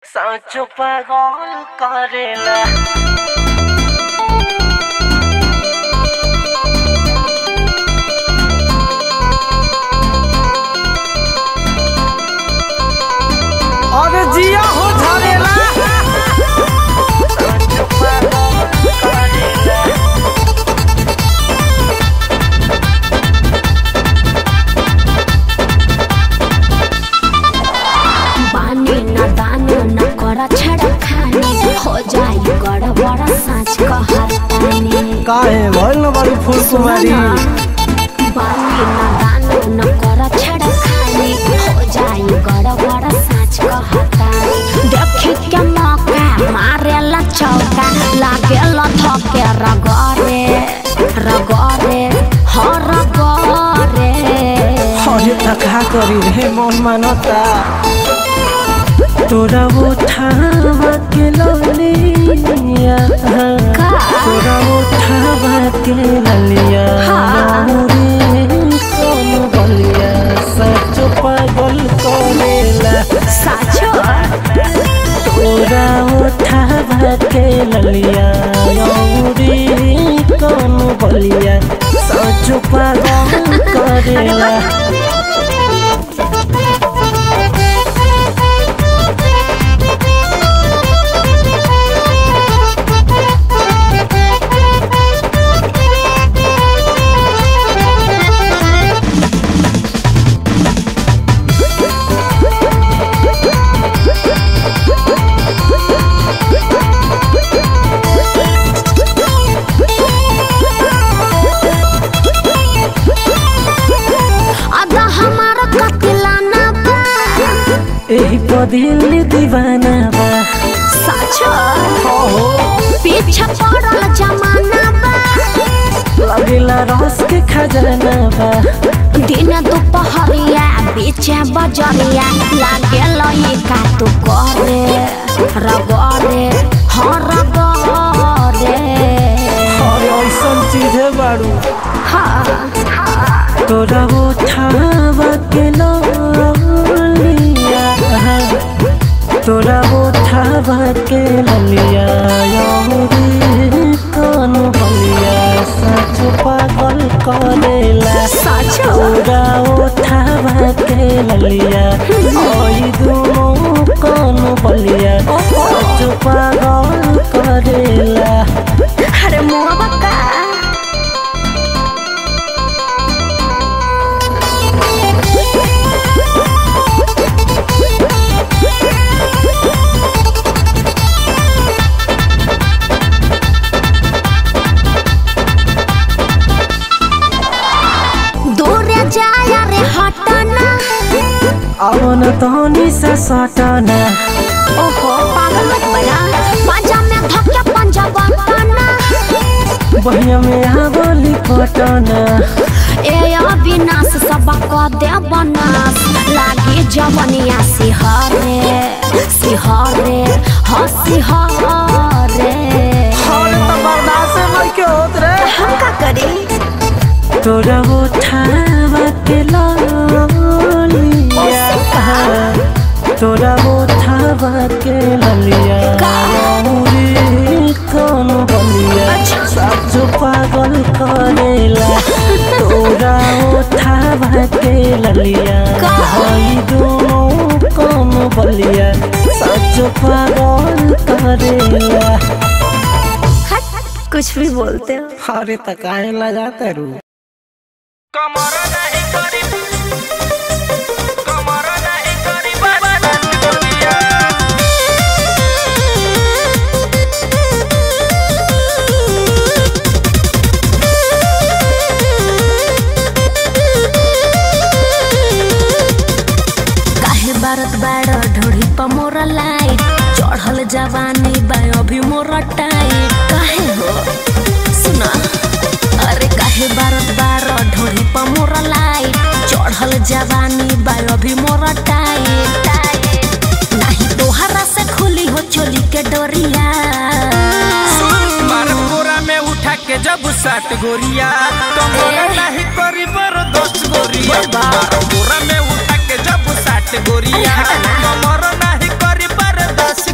सांचो पागल करेला अरे जिया हो झरेला सांचो पागल करेला बानी न दानो न कर छड़ खानी हो जाई गड़बड़ साँच कहतानी काहे भइल न बड़ी फूल कुमारी बानी न दानो न कर छड़ खानी हो जाई गड़बड़ साँच कहतानी देखी के मौका मारेला चौका लागेला धके रगरे रगरे ह रगरे अरे तका करी रे मन मानता तोरा उठावा के ललिया का? तोरा उठावा के ललिया हाँ। रे सोन बलिया सच पागल करेला साचो तोरा उठावा के ललिया रे कौन बलिया सच पागल करेला अदा हमारा कतिलाना बा एही पदिल दीवाना बा साचो पीछे पड़ल जमाना बा लगेला रस के खजाना बा दिन दोपहरिया बीचे बजरिया लागे लई का तू करे रगरे हाँ रगरे और ऐसन चीज है बारू हाँ तोरा उठावा के ललिया तोरा उठावा के ललिया रे कौन बलिया सच पागल करेला साचो तोरा उठावा के ललिया ओई दुनो कौन बलिया सच पागल करेला अरे मुआ बका दूर जाया रे हटना अवन तहनी से सटना ओहो पागल मत बना पंजा में धक्का पंजा बना बहिया में आवली पटना ए अविनाश सबक दे बनास लागे जवनिया सिहरे सिहरे ह सिहरे बर्दाश्त नहीं के होत रे हम का करी तोरा उठावा के ललिया तोरा उठावा के ललिया का? रे कौन बलिया अच्छा। सच पागल करेला तोरा उठावा के ललिया का? हई दोनों कौन बलिया सच पागल करेला कुछ भी बोलते हो अरे तकाए लगाता रू कमर नहीं करी कमर नहीं करी बदन दुनिया काहे बारत बाड़ ढोड़ी पर मोरा लाइट चढ़ल जवानी बा अभी मोरा टाइट काहे हो सुना अरे काहे बारत बाड़ ढोड़ी पर मोरा लाइट चढ़ल जवानी बा अभी मोरा टाइट टाइट नहीं तोहरा से खुली हो चोली के डोरिया मार पूरा में उठा के जब सात गोरिया कमर नहीं करी बर दस गोरिया मार पूरा में उठा के जब सात गोरिया अरे हटा ना। कमर नहीं करी बर दस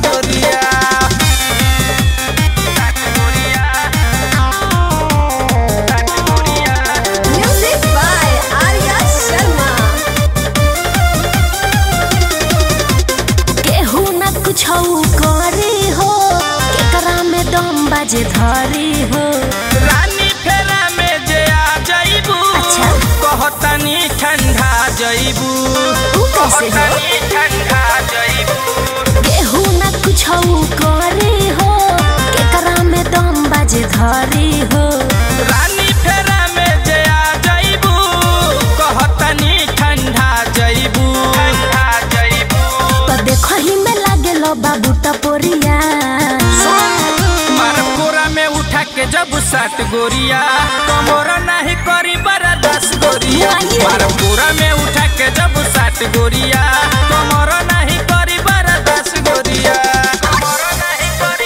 करी हो केकरा में दम बाजे धरी हो रानी फेरा में जे आ जइबू अच्छा। कहतनी ठंडा जइबू ऊ कैसे हो? कहतनी ठंडा जइबू केहू ना कुछ करी हो केकरा में दम बाजे धरी हो रानी फेरा में जे आ जइबू कहतनी ठंडा जइबू ठंडा जइबू तो देखो ही में लागे लो बाबू टपोरिया मार कोरा में उठा के जब सात गोरिया कमोरा नहीं करी बरा दस गोरिया वाह। मार कोरा में उठा के जब सात गोरिया कमोरा नहीं करी बरा दस गोरिया कमोरा नहीं करी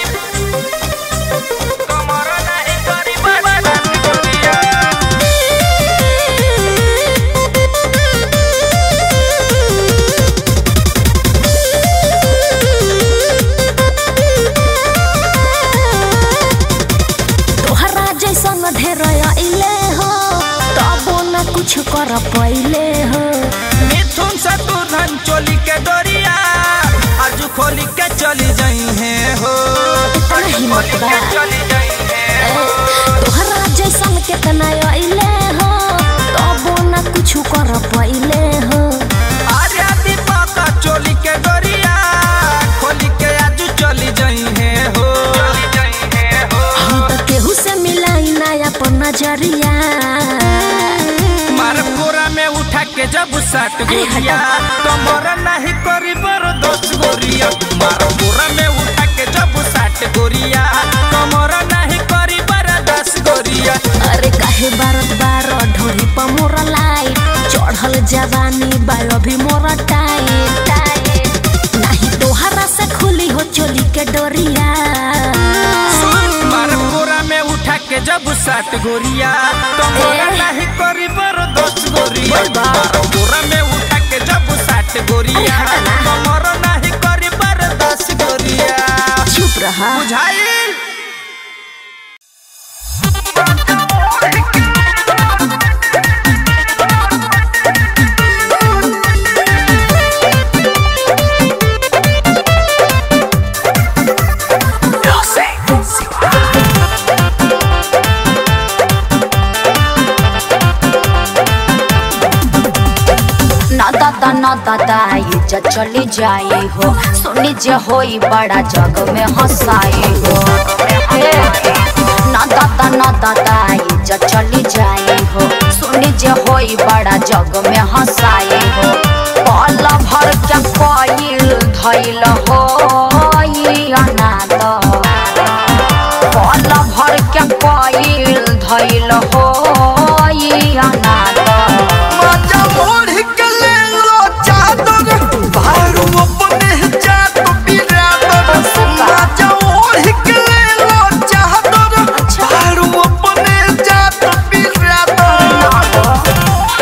कमोरा नहीं करी बरा दस गोरिया तोहरा जैसन ढेर अइले हो तबो ना कुछ कर पइले हो मिथुन से तू धन चोली के डोरिया आज खोली के चली जाई है हो इतना हिम्मत बा चली जाई है ए, तोहरा जैसन केतना अइले हो तबो ना कुछ कर पइले हो आर्या दीपक चोली के डोरिया खोली के आज चली जाई है हो चली जाई है हो हम तो केहू से मिलाई ना अपन नजरिया मार कोरा में उठा के जब सात गोरिया कमरा नहीं करी बरो दस गोरिया मार कोरा में उठा के जब सात गोरिया कमरा नहीं करी बरो दस गोरिया अरे काहे बारत बार ढोरी पर मोर लाइट चढ़ल जवानी बायो भी मोर टाइट टाइट नहीं तोहरा से खुली हो चोली के डोरिया मार कोरा में उठा के जब सात गोरिया कमरा नहीं करी बरो दस गोरिया बोल बा। मार कोरा में उठा के जब सात गोरिया अरे हटा ना। कमरा नहीं करी बरो दस गोरिया चुप रहा बुझाई ना दादा ना दादा इज्जत चली जाई हो सुनी जे होई बड़ा जग में हंसाई हो ए, ना दादा ना दादा इज्जत चली जाई हो सुनी जे होई बड़ा जग में हंसाई हो पल भर के कोईल धैल हो ई अनाथ पल भर के कोईल धैल हो ई अनाथ माजा ओढ़ के ले लो चादर भारू अपने जात बिरादर माजा ओढ़ के ले लो चादर भारू अपने जात बिरादर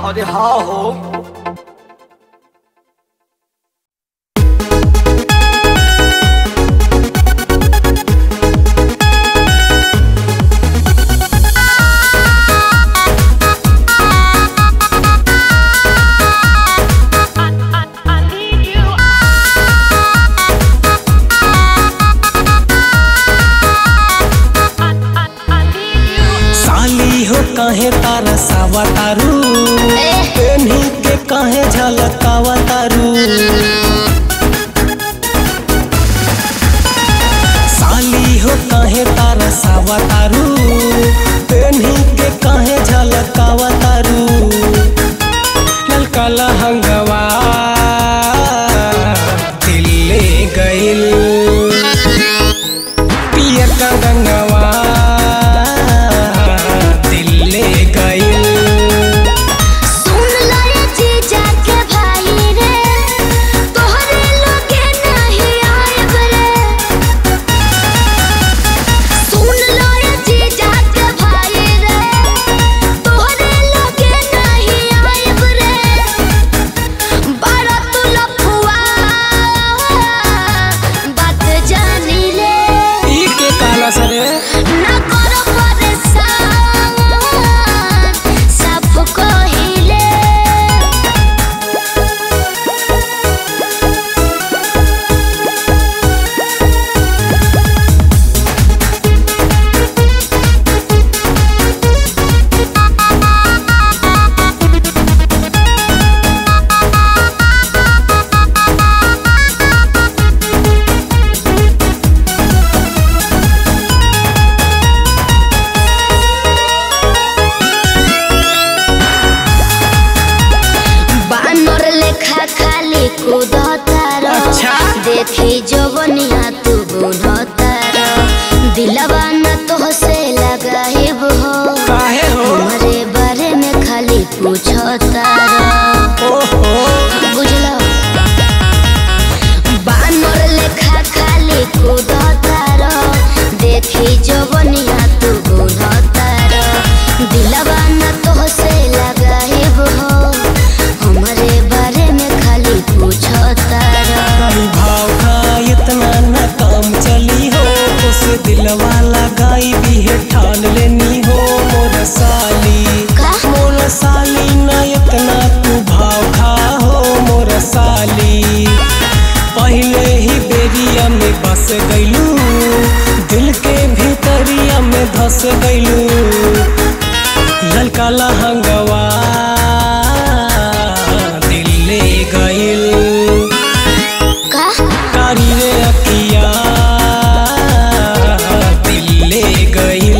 अरे हाँ हो साली हो कहे तारा सावा तारू पेन्ही के कहे झलकावा तारू साली हो कहे तारा सावा तारू पेन्ही के कहे झलकावा तारू ललका लहंगवा दिल्ले गइल पियर का गंगवा दिल्ले गइल सुन लो ये जीजा के भाई रे तोहरे लोगे नहीं आएब रे सुन लो ये जीजा के भाई रे तोहरे लोगे नहीं आएब रे बड़ा तू लफुआ बात जानी ले ई के काला सरे ना करो परेशान सब कहिले बानर लेखा खाली कूदतार अच्छा। देखी जवनिया तू बुनतार दिलवा न तो से लगाइब हो काहे हो हमरे बारे में खाली पूछतार ओहो बुझलो बानर लेखा खाली कूदतार देखी जवनिया तू बुनतार दिलवा न तो से लगाइब हो हमरे बारे में खाली पूछतार कई भाव का इतना न काम चली हो उस दिलवा लगाई भी है ठान लेनी हो मोर साली का? मोर साली न इतना तू भाव खा हो मोर साली पहले ही बेरिया में बस गईलू दिल के भीतरिया में धस गईलू ललका लहंगवा दिल्ले गइल का कारी रे अखिया दिल्ले गइल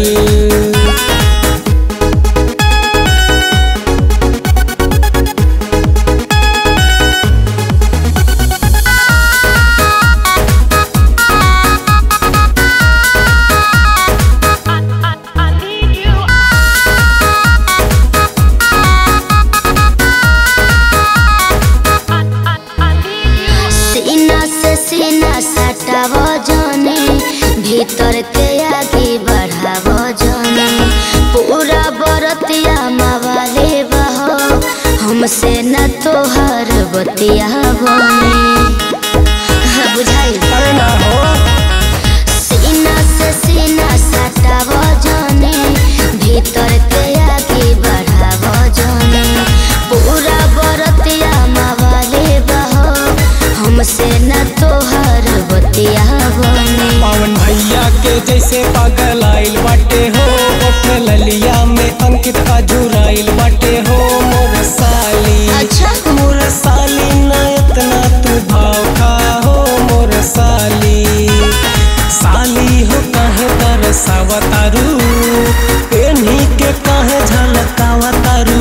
सीना से सीना सटाव जाने भीतर के आगे बढ़ाव जाने पूरा बरतिया मावाले बहो हमसे न तोहर बतिया बने हाँ, बुझाई अरे ना हो सीना से सीना सटाव जाने भीतर के आगे बढ़ाव जाने पूरा बरतिया मावाले बहो हमसे न तोहर बतिया बने पवन भैया के जैसे पागल आइल बाटे हो ओठ ललिया में अंकित अजुराइल बाटे हो मोर साली अच्छा। मोर साली न इतना तू भाव खा हो मोर साली साली हो कहे तरसावा तारू पेन्ही के कहे झलकावा तारू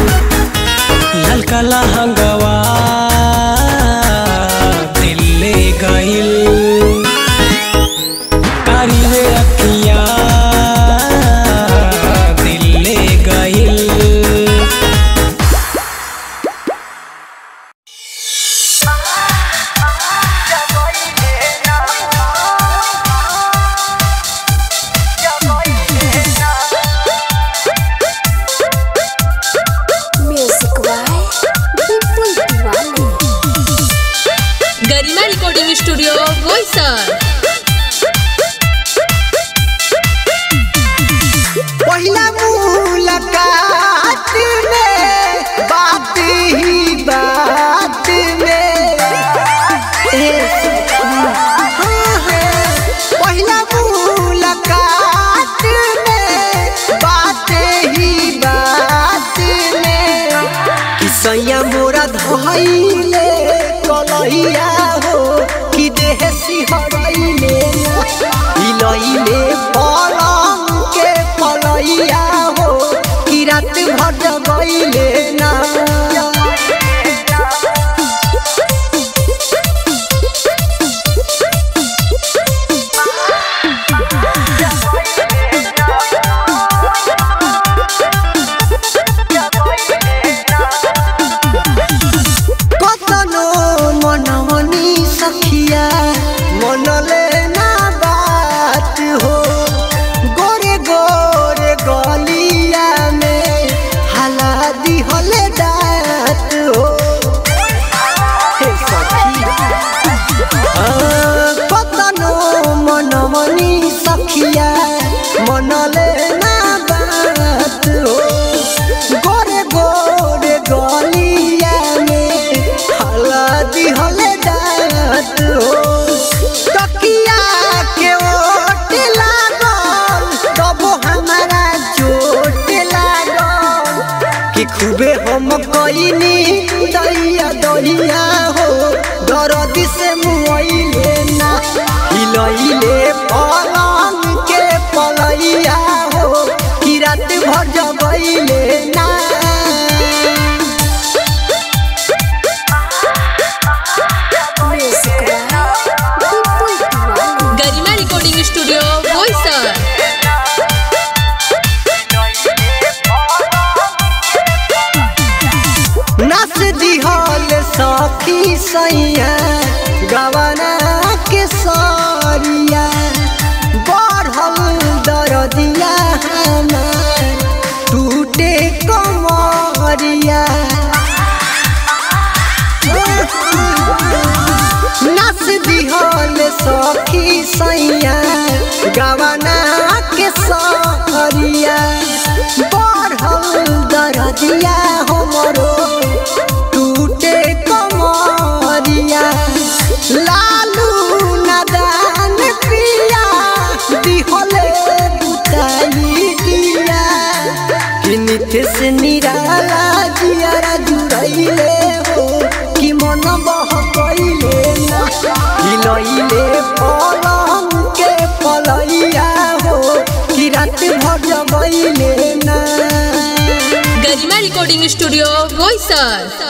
ललका लहंगवा दिल्ले गइल कारी रे अखिया दिल्ले गइल म्यूजिक सैया मोरा धइले कलैया हो कि देह सिहरैले हिलैले पलंग के पलैया हो कि रात भर जगैले ना कतनो मनमनी सखिया मनले ना बात हो गोरे गोरे गलिया में हला दिहले दात हो हे सखी कतनो मनमनी सखिया मनले ना बात हो गोरे गोरे गलिया में हलदी हले दात हो तकिया के ओट लागल तब हमारा चोट लागल कि खूबे हम कइनी दैया दैया हो दरद से मुइले ना हिलैले पलंग के पलैया हो कि रात भर जगैले ना गरिमा रिकॉर्डिंग स्टूडियो बोईसर नस दिहल सखी सैया गवना के सरिया बढ़ल दरदिया हमार टूटे कमरिया नस दिहल सखी सैया गवना के सरिया बढ़ल दरदिया हमरो टूटे कमरिया लालू नदान पिया दिहले बुताई दिया कि नित्य से निराला जियारा जुड़ैले हो कि मन बह कैले ना हिलैले पलंग के पलैया हो कि रात भर जगैले ना गरिमा रिकॉर्डिंग स्टूडियो बोईसर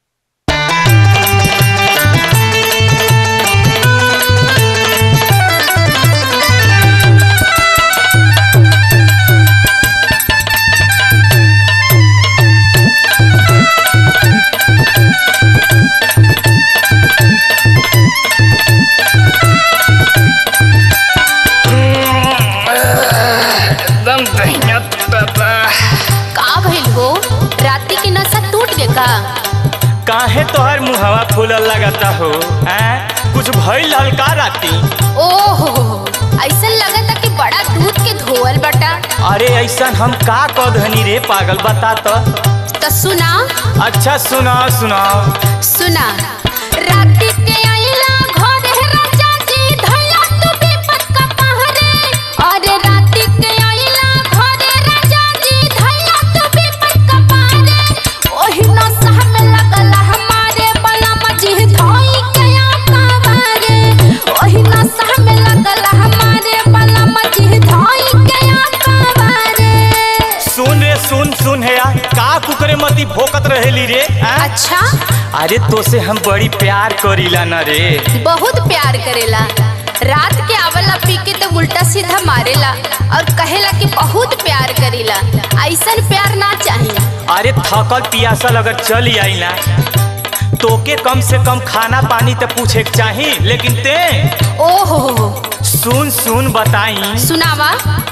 एकदम दहिया बाबा का भइल हो राती के नशा टूट गए का काहे तोहर मुहवा फूलल लगता हो हैं कुछ भइल हल्का राती ओहो ऐसा लगता कि बड़ा दूध के धोवल बटा अरे ऐसा हम का कदहनी रे पागल बता तो तो सुना अच्छा सुनाओ सुनाओ सुना राती के आइला घरे राजा जी धैया तू विपत का पहरे अरे राती के आइला घरे राजा जी धैया तू विपत का पहरे ओही नशा में लगल हमारे बलम जी धोई के आकावारे ओही नशा में लगल हमारे बलम जी धोई के आकावारे सुन रे सुन सुन है यार का कुकरे मती भोकत रहेली रे हैं? अच्छा अरे तो से हम बड़ी प्यार करीला ना रे बहुत प्यार करेला रात के आवला पी के तो उल्टा सीधा मारेला और कहेला कि बहुत प्यार करेला ऐसन प्यार ना चाहिए अरे थकल पियासल अगर चली आई ना तोके कम से कम खाना पानी तो पूछे के चाही लेकिन ते ओहो सुन सुन बताई सुनावा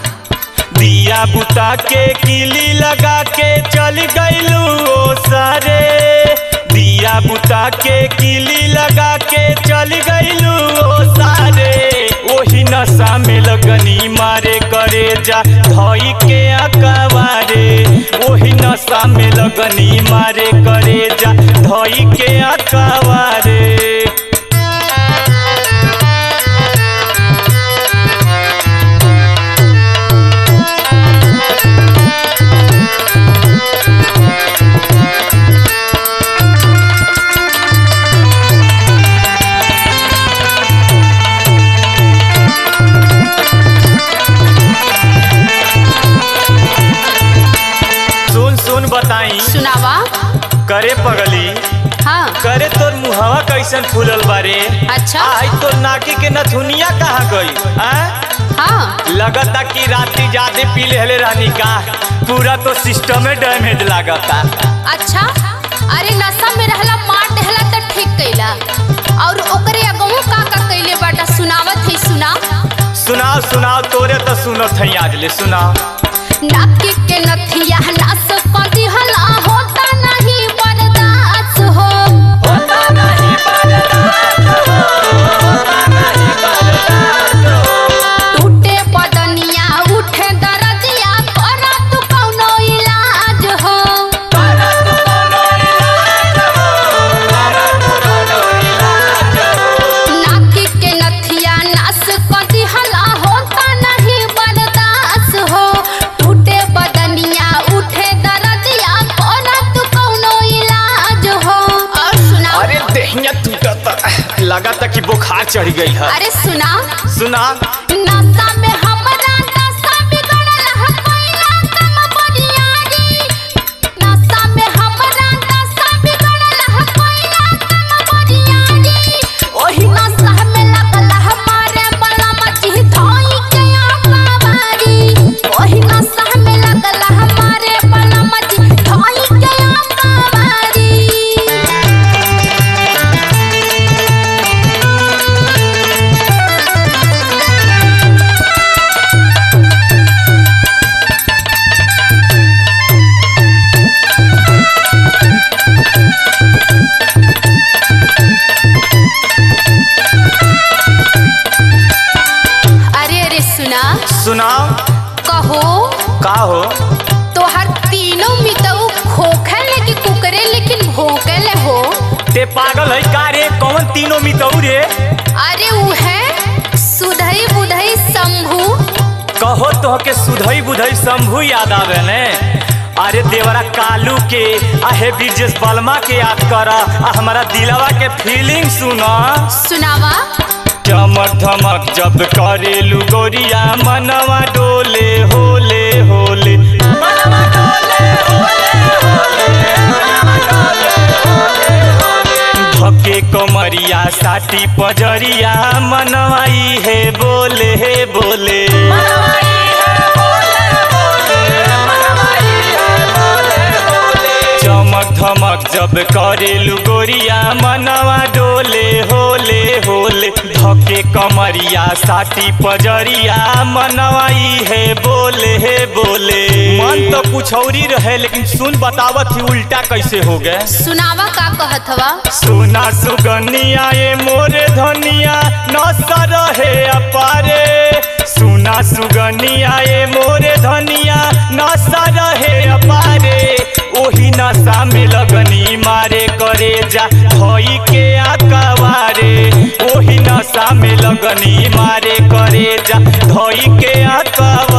दिया बुता के किली लगा के चल गईलू ओ सारे दिया बुता के किली लगा के चल गईलू ओ सारे ओही नशा में लगनी मारे करे जा धई के अकवारे ओही नशा में लगनी मारे करे जा धई के अकवारे हाँ करे तोर मुहवा कैसन फूलल बारे अच्छा आई तोर नाकी के नथुनिया कहाँ गई आ? हाँ लगता कि राती ज्यादा पी लेले रहनी का पूरा तो सिस्टम डैमेज लागता अच्छा अरे नशा में रहला मार देहला त ठीक कैला और ओकरे अगहू का का कैले बाटा सुनावत है सुना सुनाओ सुनाओ तोरे तो सुनत है आज ले सुनाओ नाकी के नथिया नास पदी हला होता नहीं बर्दाश्त हो टूटे बदनिया उठे दरदिया करा तू कौनो इलाज हो नाकी के नथिया नास पदी हला होता नहीं बर्दाश्त हो टूटे बदनिया उठे दरदिया करा तू कौनो इलाज हो और सुना अरे देहिया टूटता लगता कि बुखार चढ़ गई है अरे सुना सुना नशा में हमरा नशा बिगड़ल है कोइला कम बनियारी नशा में हमरा नशा बिगड़ल है कोइला कम बनियारी ओही नशा में लगल हमारे बलम जी धोई के आकावारी ओही नशा में लगल हमारे बलम जी धोई के आकावारी अरे अरे सुना सुनाओ कहो का हो तोहर तीनों मितऊ खोखल कि कुकरे लेकिन भोकल हो ते पागल है का रे कौन तीनों मितऊ रे अरे उ है सुधई बुधई शंभू कहो तो के सुधई बुधई शंभू याद आवे ने अरे देवरा कालू के आहे ब्रिजेश बलमा के याद कर आ हमारा दिलवा के फीलिंग सुना सुनावा चमक धमक जब करेलू गोरिया मनवा डोले होले होले धके कमरिया साटी पजरिया मनवाई है बोले हे बोले चमक धमक जब करेलू गोरिया मनवा डोले होले होले धके कमरिया साटी पजरिया मनवाई है बोले हे बोले मन तो कुछ और ही रहे लेकिन सुन बतावत ही उल्टा कैसे हो गए सुनावा का कहत हवा सोना सुगनिया ये मोरे धनिया नशा रहे अपारे सोना सुगनिया ये मोरे धनिया नशा रहे अपारे ओही नशा में लगनी मारे करे जा धोई के आकावारे ओही नशा में लगनी मारे करे जा धोई के आकावारे